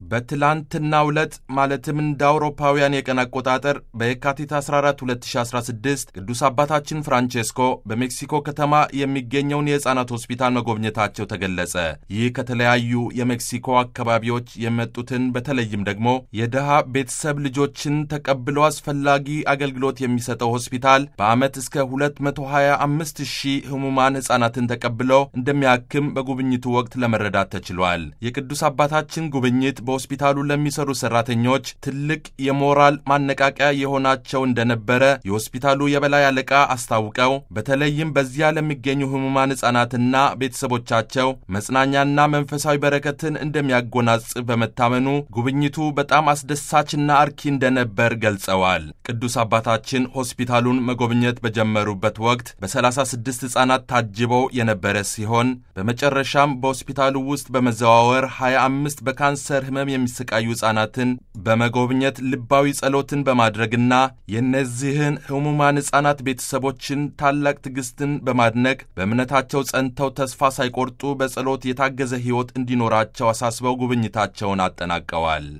በትላንትናው ዕለት ማለትም እንደ አውሮፓውያን የቀን አቆጣጠር በየካቲት 14 2016 ቅዱስ አባታችን ፍራንቼስኮ በሜክሲኮ ከተማ የሚገኘውን የሕፃናት ሆስፒታል መጎብኘታቸው ተገለጸ። ይህ ከተለያዩ የሜክሲኮ አካባቢዎች የመጡትን በተለይም ደግሞ የድሃ ቤተሰብ ልጆችን ተቀብሎ አስፈላጊ አገልግሎት የሚሰጠው ሆስፒታል በዓመት እስከ 225 ሺህ ህሙማን ሕፃናትን ተቀብሎ እንደሚያክም በጉብኝቱ ወቅት ለመረዳት ተችሏል። የቅዱስ አባታችን ጉብኝት በሆስፒታሉ ለሚሰሩ ሰራተኞች ትልቅ የሞራል ማነቃቂያ የሆናቸው እንደነበረ የሆስፒታሉ የበላይ አለቃ አስታውቀው በተለይም በዚያ ለሚገኙ ህሙማን ሕፃናትና ቤተሰቦቻቸው መጽናኛና መንፈሳዊ በረከትን እንደሚያጎናጽፍ በመታመኑ ጉብኝቱ በጣም አስደሳችና አርኪ እንደነበር ገልጸዋል። ቅዱስ አባታችን ሆስፒታሉን መጎብኘት በጀመሩበት ወቅት በ36 ሕፃናት ታጅበው የነበረ ሲሆን በመጨረሻም በሆስፒታሉ ውስጥ በመዘዋወር 25 በካንሰር ህመም የሚሰቃዩ ሕፃናትን በመጎብኘት ልባዊ ጸሎትን በማድረግና የእነዚህን ህሙማን ሕፃናት ቤተሰቦችን ታላቅ ትዕግስትን በማድነቅ በእምነታቸው ጸንተው ተስፋ ሳይቆርጡ በጸሎት የታገዘ ሕይወት እንዲኖራቸው አሳስበው ጉብኝታቸውን አጠናቀዋል።